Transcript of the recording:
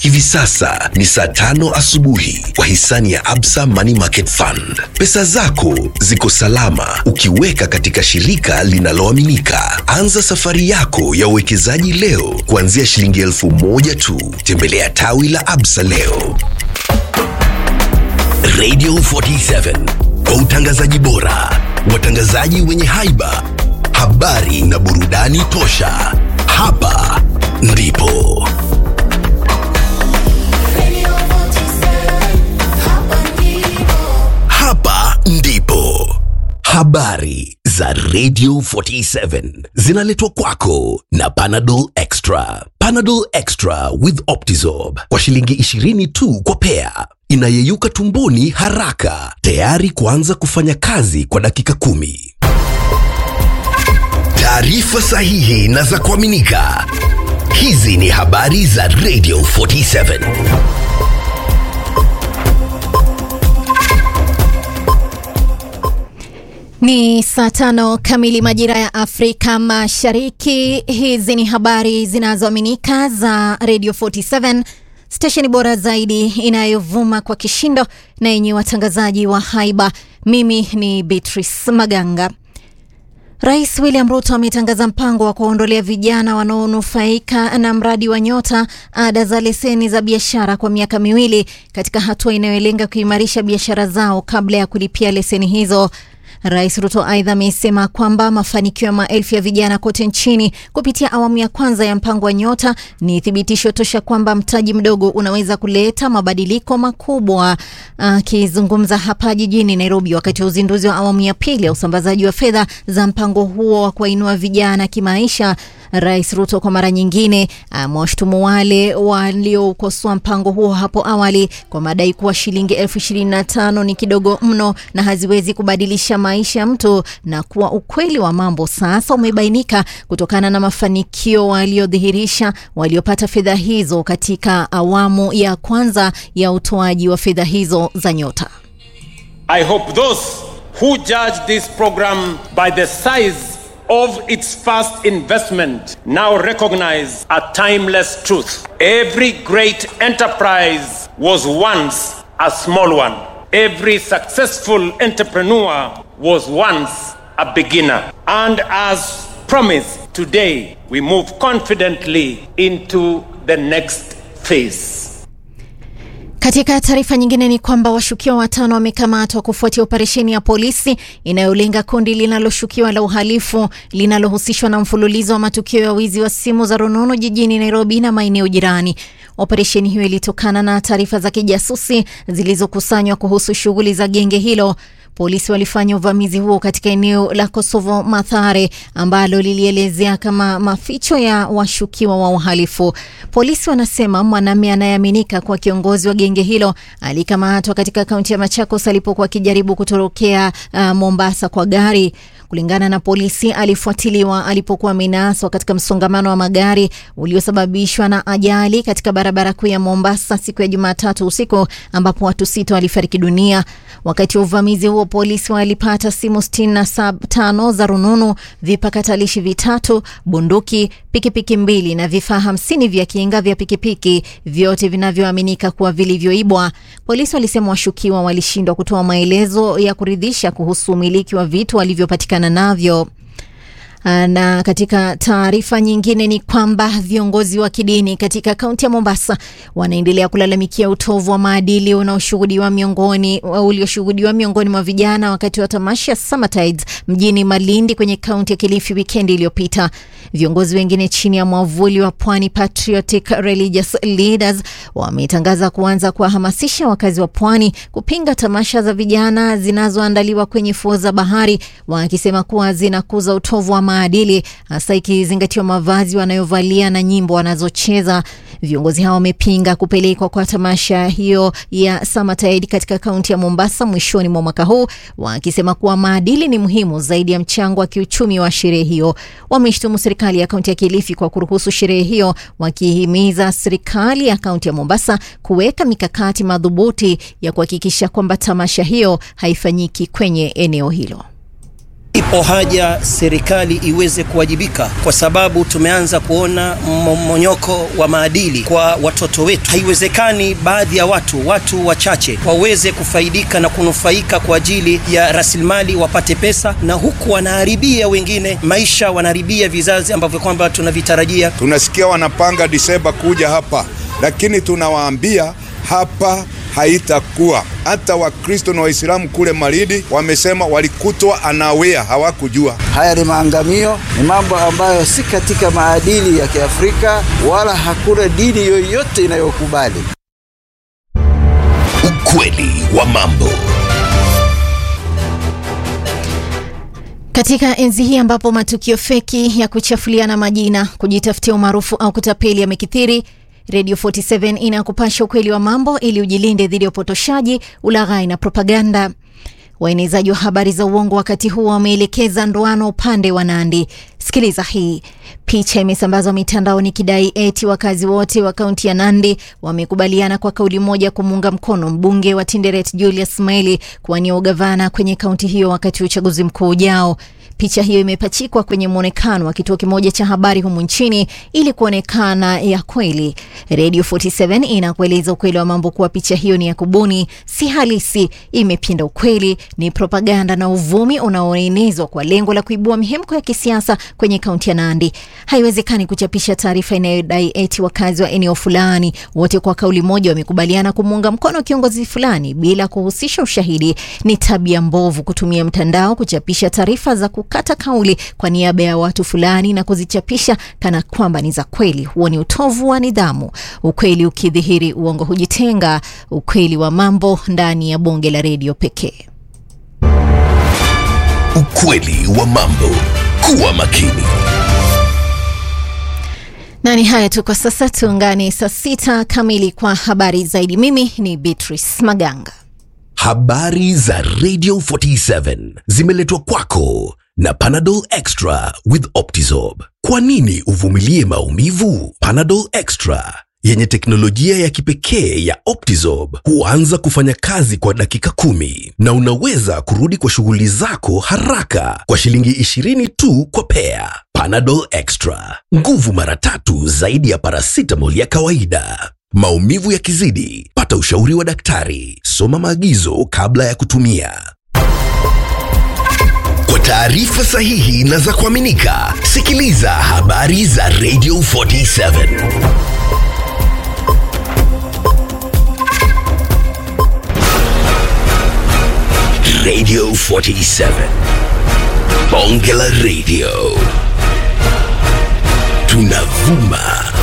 Hivi sasa ni saa tano asubuhi kwa hisani ya Absa Money Market Fund. Pesa zako ziko salama ukiweka katika shirika linaloaminika. Anza safari yako ya uwekezaji leo kuanzia shilingi elfu moja tu. Tembelea tawi la Absa leo. Radio 47 kwa utangazaji bora, watangazaji wenye haiba, habari na burudani tosha. Hapa ndipo hapa ndipo habari za Radio 47 zinaletwa kwako na Panadol Extra. Panadol Extra with Optizorb kwa shilingi 20 tu kwa pea, inayeyuka tumboni haraka, tayari kuanza kufanya kazi kwa dakika kumi. Taarifa sahihi na za kuaminika. Hizi ni habari za Radio 47. Ni saa tano kamili majira ya Afrika Mashariki. Hizi ni habari zinazoaminika za Radio 47, stesheni bora zaidi inayovuma kwa kishindo na yenye watangazaji wa haiba. Mimi ni Beatrice Maganga. Rais William Ruto ametangaza mpango wa kuwaondolea vijana wanaonufaika na mradi wa Nyota ada za leseni za biashara kwa miaka miwili katika hatua inayolenga kuimarisha biashara zao kabla ya kulipia leseni hizo. Rais Ruto aidha amesema kwamba mafanikio ya maelfu ya vijana kote nchini kupitia awamu ya kwanza ya mpango wa Nyota ni thibitisho tosha kwamba mtaji mdogo unaweza kuleta mabadiliko makubwa. Akizungumza hapa jijini Nairobi wakati wa uzinduzi wa awamu ya pili ya usambazaji wa fedha za mpango huo wa kuwainua vijana kimaisha, Rais Ruto kwa mara nyingine amewashutumu wale waliokosoa mpango huo hapo awali kwa madai kuwa shilingi elfu ishirini na tano ni kidogo mno na haziwezi kubadilisha maisha ya mtu, na kuwa ukweli wa mambo sasa umebainika kutokana na mafanikio waliodhihirisha waliopata fedha hizo katika awamu ya kwanza ya utoaji wa fedha hizo za Nyota. I hope those who judge this program by the size of its first investment now recognize a timeless truth. Every great enterprise was once a small one. Every successful entrepreneur was once a beginner. And as promised, today we move confidently into the next phase. Katika taarifa nyingine ni kwamba washukiwa watano wamekamatwa kufuatia operesheni ya polisi inayolenga kundi linaloshukiwa la uhalifu linalohusishwa na mfululizo wa matukio ya wizi wa simu za rununu jijini Nairobi na maeneo jirani. Operesheni hiyo ilitokana na taarifa za kijasusi zilizokusanywa kuhusu shughuli za genge hilo. Polisi walifanya uvamizi huo katika eneo la Kosovo Mathare ambalo lilielezea kama maficho ya washukiwa wa uhalifu. Polisi wanasema mwanamume anayeaminika kuwa kiongozi wa genge hilo alikamatwa katika kaunti ya Machakos alipokuwa akijaribu kutorokea uh, Mombasa kwa gari. Kulingana na polisi, alifuatiliwa alipokuwa amenaswa katika msongamano wa magari uliosababishwa na ajali katika barabara kuu ya Mombasa siku ya Jumatatu usiku ambapo watu sita walifariki dunia. Wakati wa uvamizi huo, polisi walipata simu 65 za rununu, vipakatalishi vitatu, bunduki, pikipiki mbili na vifaa hamsini vya kinga vya pikipiki, vyote vinavyoaminika kuwa vilivyoibwa. Polisi walisema washukiwa walishindwa kutoa maelezo ya kuridhisha kuhusu umiliki wa vitu walivyopatikana navyo. Na katika taarifa nyingine ni kwamba viongozi wa kidini katika kaunti ya Mombasa wanaendelea kulalamikia utovu wa maadili unaoshuhudiwa miongoni ulioshuhudiwa miongoni mwa vijana wakati wa tamasha ya Summertides mjini Malindi kwenye kaunti ya Kilifi wikendi iliyopita. Viongozi wengine chini ya mwavuli wa Pwani Patriotic Religious Leaders wametangaza kuanza kuwahamasisha wakazi wa pwani kupinga tamasha za vijana zinazoandaliwa kwenye fuo za bahari, wakisema kuwa zinakuza utovu wa maadili, hasa ikizingatiwa mavazi wanayovalia na nyimbo wanazocheza. Viongozi hao wamepinga kupelekwa kwa tamasha hiyo ya Summertide katika kaunti ya Mombasa mwishoni mwa mwaka huu, wakisema kuwa maadili ni muhimu zaidi ya mchango wa kiuchumi wa sherehe hiyo. Wameshtumu serikali ya kaunti ya Kilifi kwa kuruhusu sherehe hiyo, wakihimiza serikali ya kaunti ya Mombasa kuweka mikakati madhubuti ya kuhakikisha kwamba tamasha hiyo haifanyiki kwenye eneo hilo. Ipo haja serikali iweze kuwajibika, kwa sababu tumeanza kuona mmomonyoko wa maadili kwa watoto wetu. Haiwezekani baadhi ya watu, watu wachache, waweze kufaidika na kunufaika kwa ajili ya rasilimali, wapate pesa, na huku wanaharibia wengine maisha, wanaharibia vizazi ambavyo kwamba tunavitarajia. Tunasikia wanapanga Disemba kuja hapa, lakini tunawaambia hapa haitakuwa. Hata Wakristo na Waislamu kule Malindi wamesema walikutwa anawea, hawakujua. Haya ni maangamio, ni mambo ambayo si katika maadili ya Kiafrika, wala hakuna dini yoyote inayokubali. Ukweli wa mambo. Katika enzi hii ambapo matukio feki ya kuchafuliana majina, kujitafutia umaarufu au kutapeli yamekithiri, Radio 47 inakupasha ukweli wa mambo ili ujilinde dhidi ya upotoshaji, ulaghai na propaganda. Waenezaji wa habari za uongo wakati huu wameelekeza ndoano upande wa Nandi. Sikiliza hii. Picha imesambazwa mitandaoni ikidai eti wakazi wote wa kaunti ya Nandi wamekubaliana kwa kauli moja kumuunga mkono mbunge wa Tinderet Julius Maili kuwania ugavana kwenye kaunti hiyo wakati wa uchaguzi mkuu ujao. Picha hiyo imepachikwa kwenye mwonekano wa kituo kimoja cha habari humu nchini ili kuonekana ya kweli. Radio 47 inakueleza ukweli wa mambo kuwa picha hiyo ni ya kubuni, si halisi, imepinda ukweli, ni propaganda na uvumi unaoenezwa kwa lengo la kuibua mihemko ya kisiasa kwenye kaunti ya Nandi. Haiwezekani kuchapisha taarifa inayodai eti wakazi wa eneo fulani wote kwa kauli moja wamekubaliana kumuunga mkono kiongozi fulani bila kuhusisha ushahidi. Ni tabia mbovu kutumia mtandao kuchapisha taarifa za kukata kauli kwa niaba ya watu fulani na kuzichapisha kana kwamba ni za kweli. Huo ni utovu wa nidhamu. Ukweli ukidhihiri, uongo hujitenga. Ukweli wa mambo ndani ya bonge la redio pekee. Ukweli wa mambo. Kuwa makini. Na ni haya tu kwa sasa, tuungane saa sita kamili kwa habari zaidi. Mimi ni Beatrice Maganga. Habari za Radio 47 zimeletwa kwako na Panadol Extra with Optizorb. Kwa nini uvumilie maumivu? Panadol Extra yenye teknolojia ya kipekee ya Optizorb huanza kufanya kazi kwa dakika kumi na unaweza kurudi kwa shughuli zako haraka kwa shilingi 20 tu kwa pea. Panadol Extra, nguvu mara tatu zaidi ya paracetamol ya kawaida. Maumivu yakizidi, pata ushauri wa daktari. Soma maagizo kabla ya kutumia. Kwa taarifa sahihi na za kuaminika, sikiliza habari za Radio 47. Radio 47. Bonge la Radio. Tunavuma